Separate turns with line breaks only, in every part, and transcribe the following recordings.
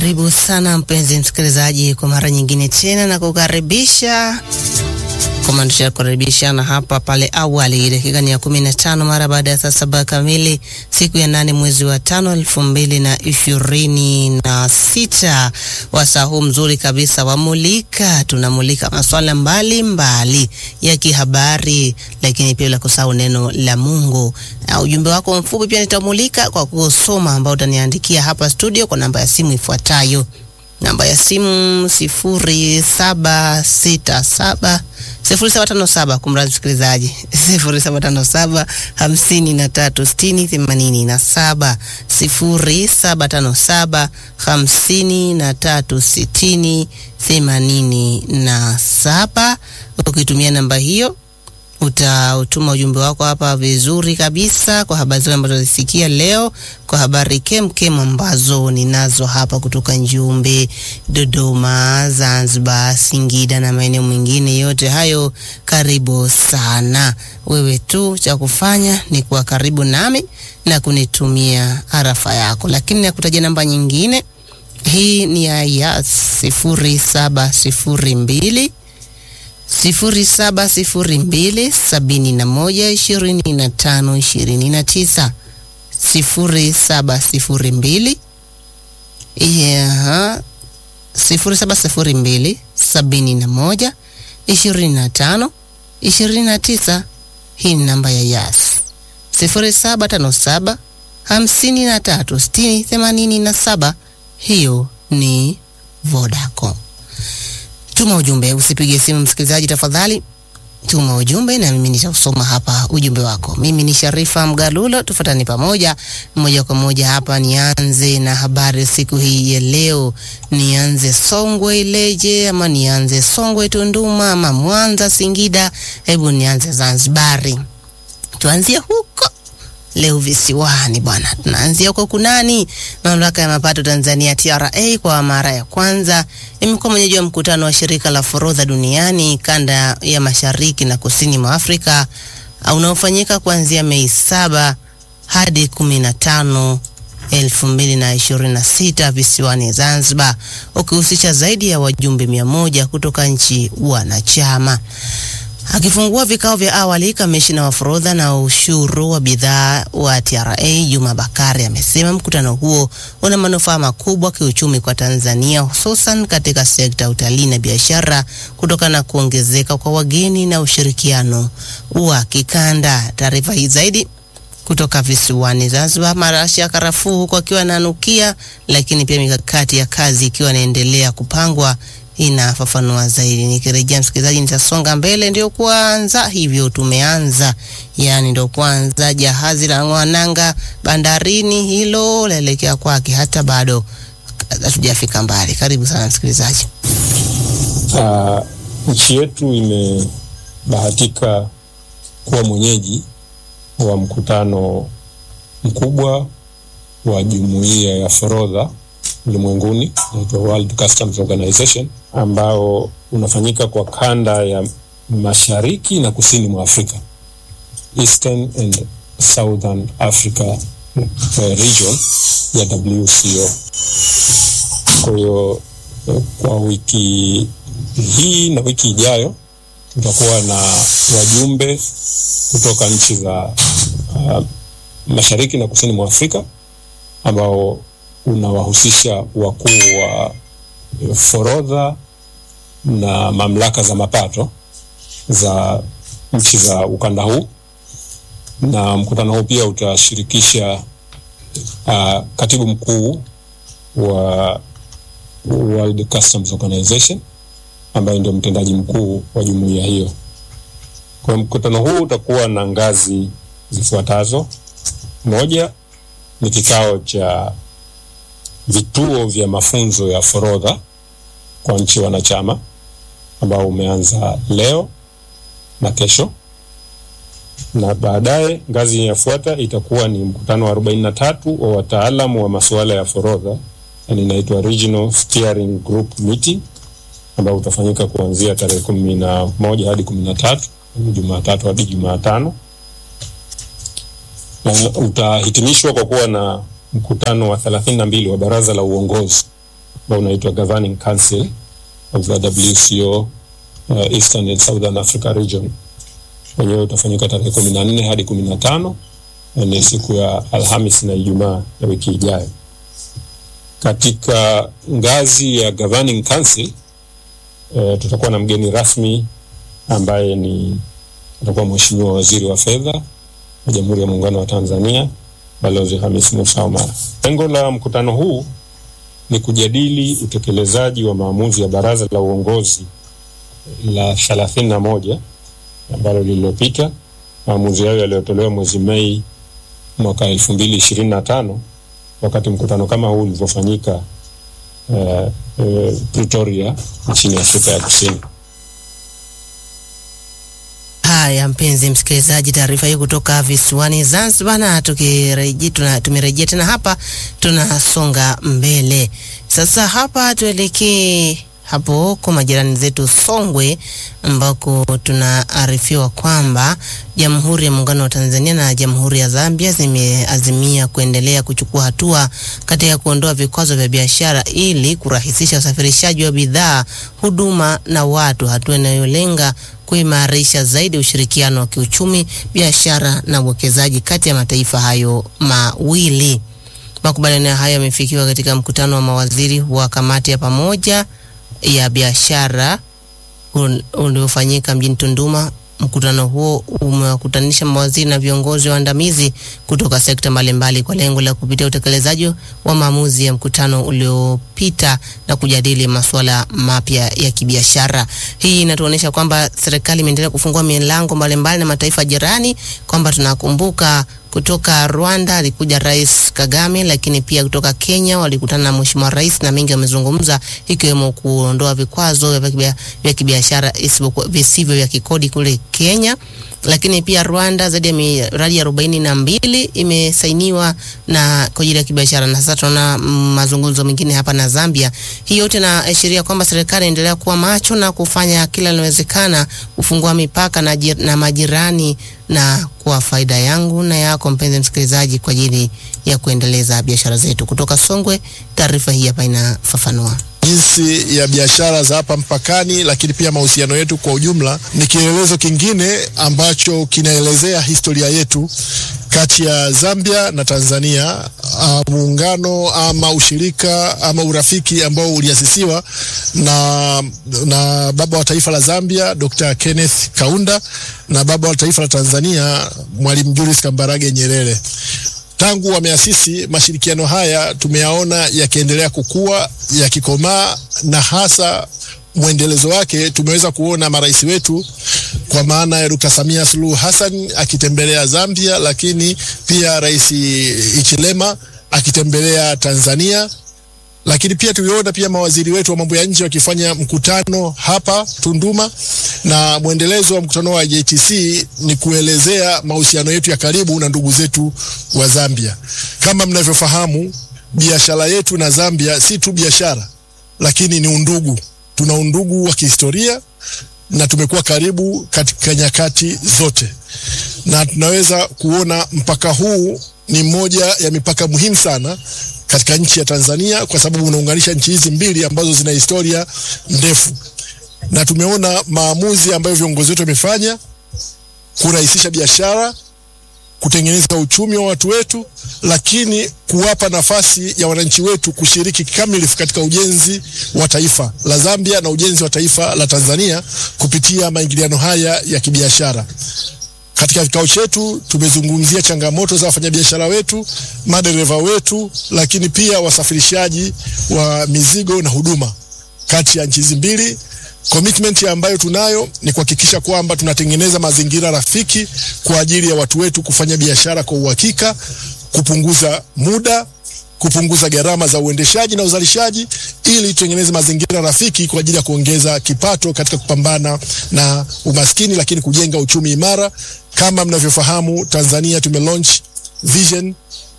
Karibu sana mpenzi msikilizaji, kwa mara nyingine tena na kukaribisha kama tushakaribishana hapa pale awali, dakika ni ya kumi na tano mara baada ya saa saba kamili siku ya nane mwezi wa tano elfu mbili na ishirini na sita. Wasaa huu mzuri kabisa wamulika, tunamulika masuala mbalimbali ya kihabari, lakini pia bila kusahau neno la Mungu. Na ujumbe wako mfupi pia nitamulika kwa kusoma, ambao utaniandikia hapa studio kwa namba ya simu ifuatayo namba ya simu sifuri saba sita saba sifuri saba tano saba kumradhi msikilizaji, sifuri saba tano saba hamsini na tatu sitini themanini na saba sifuri saba tano saba hamsini na tatu sitini themanini na saba. Ukitumia namba hiyo utautuma ujumbe wako hapa vizuri kabisa kwa habari zote ambazo zisikia leo, kwa habari kemkem ambazo ninazo hapa kutoka Njombe, Dodoma, Zanzibar, Singida na maeneo mengine yote hayo. Karibu sana. Wewe tu cha kufanya ni kuwa karibu nami na kunitumia arafa yako, lakini nakutajia namba nyingine. Hii ni ya ya sifuri saba sifuri mbili sifuri saba sifuri mbili sabini na moja ishirini na tano ishirini na tisa sifuri saba sifuri mbili yeah, sifuri saba sifuri mbili sabini na moja ishirini na tano ishirini na tisa. Hii ni namba ya Yas. sifuri saba tano saba hamsini na tatu sitini themanini na saba. Hiyo ni Vodacom. Tuma ujumbe, usipige simu msikilizaji, tafadhali tuma ujumbe na mimi nitausoma hapa ujumbe wako. Mimi ni Sharifa Mgalulo, tufuatani pamoja moja kwa moja hapa. Nianze na habari siku hii ya leo. Nianze Songwe Ileje ama nianze Songwe Tunduma ama Mwanza Singida? Hebu nianze Zanzibari, tuanzie huko leo visiwani bwana, tunaanzia huko kunani. Mamlaka ya mapato Tanzania TRA kwa mara ya kwanza imekuwa mwenyeji wa mkutano wa shirika la forodha duniani kanda ya mashariki na kusini mwa Afrika unaofanyika kuanzia Mei saba hadi kumi na tano elfu mbili na ishirini na sita visiwani Zanzibar, ukihusisha zaidi ya wajumbe mia moja kutoka nchi wanachama. Akifungua vikao vya awali, kamishina wa forodha na ushuru wa bidhaa wa TRA Juma Bakari amesema mkutano huo una manufaa makubwa kiuchumi kwa Tanzania, hususan katika sekta ya utalii na biashara kutokana na kuongezeka kwa wageni na ushirikiano wa kikanda. Taarifa hii zaidi kutoka visiwani Zanzibar. Marashi ya karafuu huku akiwa ananukia, lakini pia mikakati ya kazi ikiwa inaendelea kupangwa inafafanua zaidi. Nikirejea msikilizaji, nitasonga mbele. Ndio kwanza hivyo tumeanza, yani ndio kwanza jahazi la ng'wananga bandarini, hilo laelekea kwake, hata bado hatujafika mbali. Karibu sana msikilizaji.
Uh, nchi yetu imebahatika kuwa mwenyeji wa mkutano mkubwa wa jumuiya ya forodha ulimwenguni inaitwa World Customs Organization ambao unafanyika kwa kanda ya mashariki na kusini mwa Afrika, Eastern and Southern Africa uh, region ya WCO. Kwa hiyo kwa wiki hii na wiki ijayo tutakuwa na wajumbe kutoka nchi za uh, mashariki na kusini mwa Afrika ambao unawahusisha wakuu wa forodha na mamlaka za mapato za nchi za ukanda huu, na mkutano huu pia utashirikisha uh, katibu mkuu wa World Customs Organization ambaye ndio mtendaji mkuu wa jumuiya hiyo. Kwa mkutano huu utakuwa na ngazi zifuatazo: moja ni kikao cha vituo vya mafunzo ya forodha kwa nchi wanachama ambao umeanza leo na kesho, na baadaye ngazi inayofuata itakuwa ni mkutano wa arobaini na tatu wa wataalamu wa masuala ya forodha, yani inaitwa Regional Steering Group Meeting ambao utafanyika kuanzia tarehe kumi na moja hadi kumi na tatu Jumatatu hadi Jumatano, na utahitimishwa kwa kuwa na mkutano wa thelathini na mbili wa baraza la uongozi ambao unaitwa Governing Council of the WCO uh, Eastern and Southern Africa Region. Wenyewe utafanyika tarehe kumi na nne hadi kumi na tano na ni siku ya Alhamis na Ijumaa ya wiki ijayo. Katika ngazi ya Governing Council uh, tutakuwa na mgeni rasmi ambaye ni atakuwa Mheshimiwa Waziri wa Fedha wa Jamhuri ya Muungano wa Tanzania Balozi Hamis Musa Omar. Lengo la mkutano huu ni kujadili utekelezaji wa maamuzi ya Baraza la Uongozi la thelathini na moja ambalo lililopita. Maamuzi hayo yaliyotolewa mwezi Mei mwaka elfu mbili ishirini na tano wakati mkutano kama huu ulivyofanyika uh, uh, Pretoria nchini Afrika ya Kusini.
Haya, mpenzi msikilizaji, taarifa hii kutoka visiwani Zanzibar, na tukirejea tumerejea tena hapa, tunasonga mbele sasa. Hapa tuelekee hapo kwa majirani zetu Songwe, ambako tunaarifiwa kwamba Jamhuri ya Muungano wa Tanzania na Jamhuri ya Zambia zimeazimia kuendelea kuchukua hatua katika kuondoa vikwazo vya biashara ili kurahisisha usafirishaji wa bidhaa, huduma na watu, hatua inayolenga kuimarisha zaidi ushirikiano wa kiuchumi, biashara na uwekezaji kati ya mataifa hayo mawili. Makubaliano hayo yamefikiwa katika mkutano wa mawaziri wa kamati ya pamoja ya biashara uliofanyika mjini Tunduma. Mkutano huo umewakutanisha mawaziri na viongozi waandamizi kutoka sekta mbalimbali kwa lengo la kupitia utekelezaji wa maamuzi ya mkutano uliopita na kujadili masuala mapya ya kibiashara. Hii inatuonyesha kwamba serikali imeendelea kufungua milango mbalimbali na mataifa jirani, kwamba tunakumbuka kutoka Rwanda alikuja Rais Kagame, lakini pia kutoka Kenya walikutana na Mheshimiwa Rais na mengi wamezungumza, ikiwemo kuondoa vikwazo vya kibiashara visivyo vya kikodi kule Kenya. Lakini pia Rwanda zaidi ya miradi arobaini na mbili imesainiwa na kwa ajili ya kibiashara, na sasa tunaona mazungumzo mengine hapa na Zambia. Hii yote inaashiria kwamba serikali inaendelea kuwa macho na kufanya kila linalowezekana kufungua mipaka na, na majirani na kwa faida yangu na yako mpenzi msikilizaji, kwa ajili ya kuendeleza biashara zetu. Kutoka Songwe, taarifa hii hapa inafafanua
jinsi ya biashara za hapa mpakani, lakini pia mahusiano yetu kwa ujumla. Ni kielelezo kingine ambacho kinaelezea historia yetu kati ya Zambia na Tanzania, muungano ama ushirika ama urafiki ambao uliasisiwa na, na baba wa taifa la Zambia Dr. Kenneth Kaunda na baba wa taifa la Tanzania Mwalimu Julius Kambarage Nyerere. Tangu wameasisi mashirikiano haya tumeyaona yakiendelea kukua, yakikomaa na hasa mwendelezo wake tumeweza kuona marais wetu kwa maana ya Dr. Samia Suluhu Hassan akitembelea Zambia, lakini pia Rais Ichilema akitembelea Tanzania, lakini pia tuliona pia mawaziri wetu wa mambo ya nje wakifanya mkutano hapa Tunduma, na mwendelezo wa mkutano wa JTC ni kuelezea mahusiano yetu ya karibu na ndugu zetu wa Zambia. Kama mnavyofahamu, biashara yetu na Zambia si tu biashara, lakini ni undugu. Tuna undugu wa kihistoria na tumekuwa karibu katika nyakati zote, na tunaweza kuona mpaka huu ni moja ya mipaka muhimu sana katika nchi ya Tanzania kwa sababu unaunganisha nchi hizi mbili ambazo zina historia ndefu, na tumeona maamuzi ambayo viongozi wetu wamefanya kurahisisha biashara, kutengeneza uchumi wa watu wetu, lakini kuwapa nafasi ya wananchi wetu kushiriki kikamilifu katika ujenzi wa taifa la Zambia na ujenzi wa taifa la Tanzania kupitia maingiliano haya ya kibiashara. Katika kikao chetu tumezungumzia changamoto za wafanyabiashara wetu, madereva wetu, lakini pia wasafirishaji wa mizigo na huduma kati ya nchi hizi mbili. Commitment ambayo tunayo ni kuhakikisha kwamba tunatengeneza mazingira rafiki kwa ajili ya watu wetu kufanya biashara kwa uhakika, kupunguza muda, kupunguza gharama za uendeshaji na uzalishaji, ili tutengeneze mazingira rafiki kwa ajili ya kuongeza kipato katika kupambana na umaskini, lakini kujenga uchumi imara. Kama mnavyofahamu, Tanzania tume launch Vision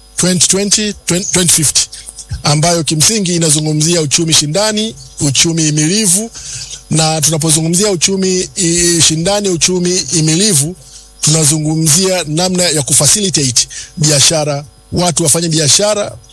2020 2050 ambayo kimsingi inazungumzia uchumi shindani, uchumi imilivu. Na tunapozungumzia uchumi i, shindani, uchumi imilivu, tunazungumzia namna ya kufacilitate biashara, watu wafanye biashara